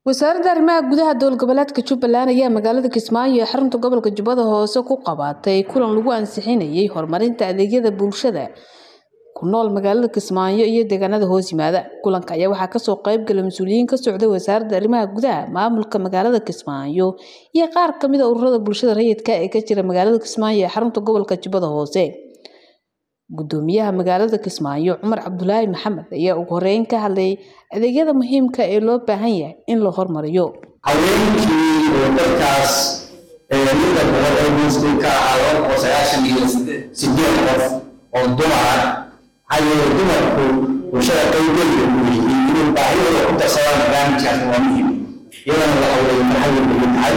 wasaaradda arrimaha gudaha dowlad goboleedka jubbaland ayaa magaalada kismaayo ee xarunta gobolka jubbada hoose ku qabatay kulan lagu ansixinayay horumarinta adeegyada bulshada ku nool magaalada kismaayo iyo deegaanada hoos yimaada kulanka ayaa waxaa kasoo qayb galay mas-uuliyiin ka socday wasaaradda arrimaha gudaha maamulka magaalada kismaayo iyo qaar kamid a ururada bulshada rayidka ee ka jira magaalada kismaayo ee xarunta gobolka jubbada hoose gudoomiyaha magaalada kismaayo cumar cabdulaahi maxamed ayaa ugu horeyn ka hadlay adeegyada muhiimka ee loo baahan yahay in la hormariyo haweenkii oo dadkaas midda boqol ee muslim ka ahaa laba boqol sagaashan iyo sideed qof oo dumar maxaa yeele dumarku bulshada qaybgeliga ku yihiin inay baahidooda ku darsadaan barnaamijkaas waa muhim iyadana la hawlay maxay muhiim tahay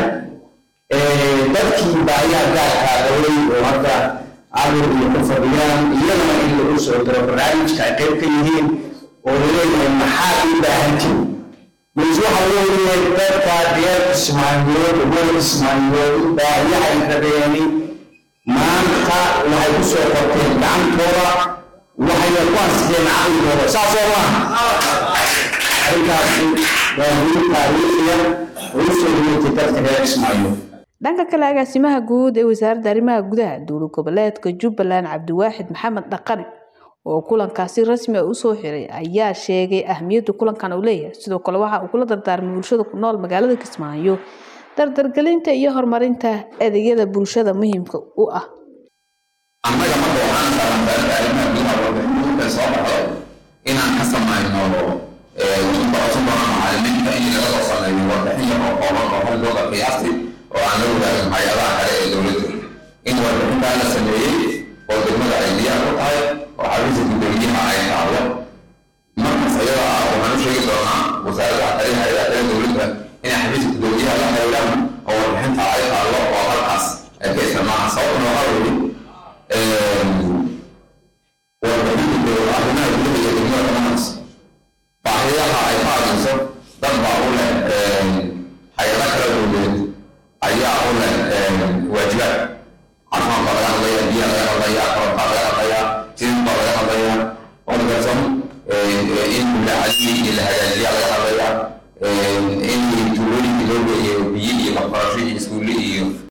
dadkii baahiyaha gaarkaa qabay oo hadda carur iyo ku fadhiyaan iyadana in lagu soo diro barnaamijka ay qayb ka yihiin oo laleeyahay maxaa u baahantiin mas waxa weeye dadka reer kismaayood reer kismaayood baahiyaha ay rabeeni maanta waxay ku soo qorteen gacantooda waxayna ku ansixeen caqligooda saas oo maaha arrinkaasi waa guul taariikhiya oo u soo dhigatay dadka reer kismaayood dhanka kale agaasimaha guud ee wasaaradda arrimaha gudaha dowlad goboleedka jubbaland cabdiwaaxid maxamed dhaqane oo kulankaasi rasmi a usoo xiray ayaa sheegay ahmiyadda kulankan uu leeyahay sidoo kale waxa uu kula dardaarmay bulshada ku nool magaalada kismaayo dardargelinta iyo horumarinta adeegyada bulshada muhiimka u ah annaga marka waxaan baranbaarada arrimaha gudaha warbixinta soo baxday inaan ka samayno barasubana macalimiinta in laga soo sameeyo warbixin yar oo kooban oo hal looga qiyaastay oo aan la wadaagin hay-adaha kale ee dowladda in warbixintaa la sameeyey oo degmada ay diyaar ku tahay oo xafiiska gudoomiyaha ay taalo markaas iyada ah waxaan u sheegi doonaa wasaaradda kale hay-adaha kale dowladda inay xafiiska gudoomiyaha la xiriiraan oo warbixinta ay taalo oo halkaas ay ka isticmaalaan sababtuna waxaa weeye warbixinta arrimaha gudaha iyo degmada dhammaantaas baahiyaha ay ka hadlayso dad baa u leh hay-ada kala dowladeed ayaa u leh waajibaad caafimaad baa laga hadlaya biyaha laga hadlaya korontaa laga hadlaya sidin baa laga hadlaya orgason in mulacadii iyo la hagaajiyaa laga hadlaya in tuulooyinka loo geeyo biyo iyo waxbarasho iyo iskuulle iyo